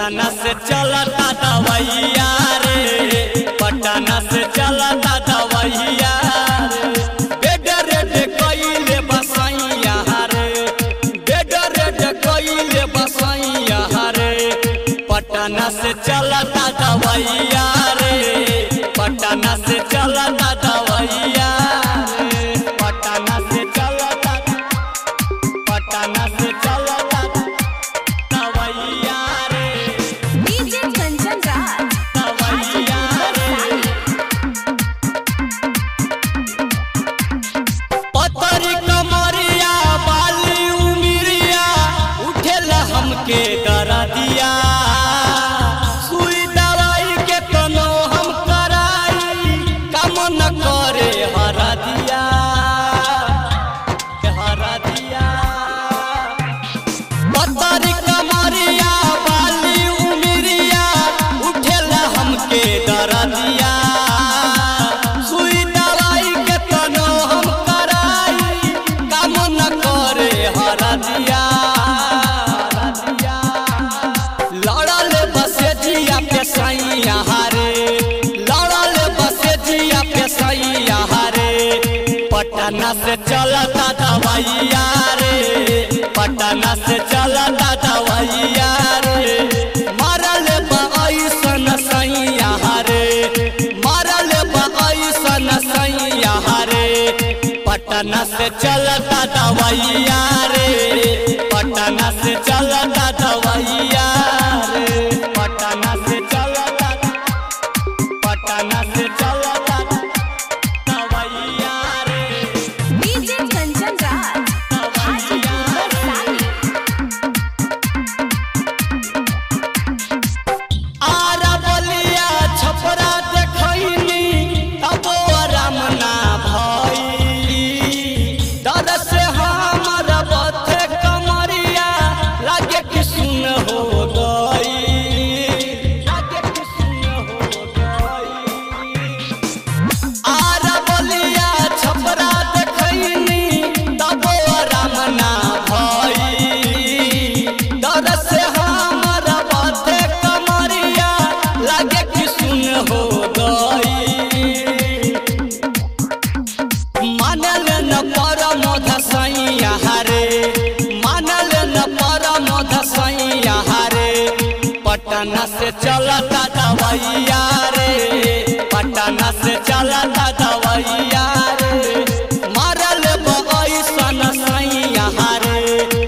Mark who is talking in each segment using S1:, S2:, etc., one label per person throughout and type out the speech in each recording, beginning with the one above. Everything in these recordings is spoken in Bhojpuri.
S1: पटना से चलता दवैया रे पटना से चलता दवैया रे बेड रेड कइले बसैया रे बेड रेड कइले बसैया रे पटना से चलता दवैया रे पटना से चलता दवैया रे पटना से चलता पटना से चलता दवैया रे
S2: डीजे कंचन राज
S1: दवैया रे पतरी कमरिया बाली उमिरिया उठेला हमके डरा दिया सुई दवाई के तनो हम कराई काम न करे हरा दिया हरा दिया पतरी कमरिया बाली उमिरिया उठेला हमके डरा दिया सुई दवाई के तनो हम कराई काम न करे हरा दिया हरा दिया लड़ल बसे जिया पे सैया हारे लड़ल बसे जिया पे सैया हारे पटना से चलता दवैया रे पटना से चलता दवैया रे मरल बसन सैया हारे मरल बसन सैया हारे पटना से चलता दवैया रे पटना से चलता दवैया रे पटना से चलता पटना से चलता दवैया रे
S2: डीजे कंचन राज
S1: दवैया रे आरा बलिया छपरा देखैनी तबो आराम ना भई डर से हमर बथे कमरिया लागे कि सुन हो गई लागे कि सुन हो गई आरा बलिया छपरा देखैनी तबो आराम ना भई डर से हमर बाते कमरिया लागे कि सुन हो गई मानल न परम धसैया हारे मानल न परम धसैया हारे पटना से चलता दवैया रे पटना से चलता दवैया रे मारल बसन सैया हारे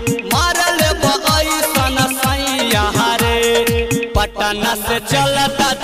S1: मारल बसन सैया हारे पटना से चलता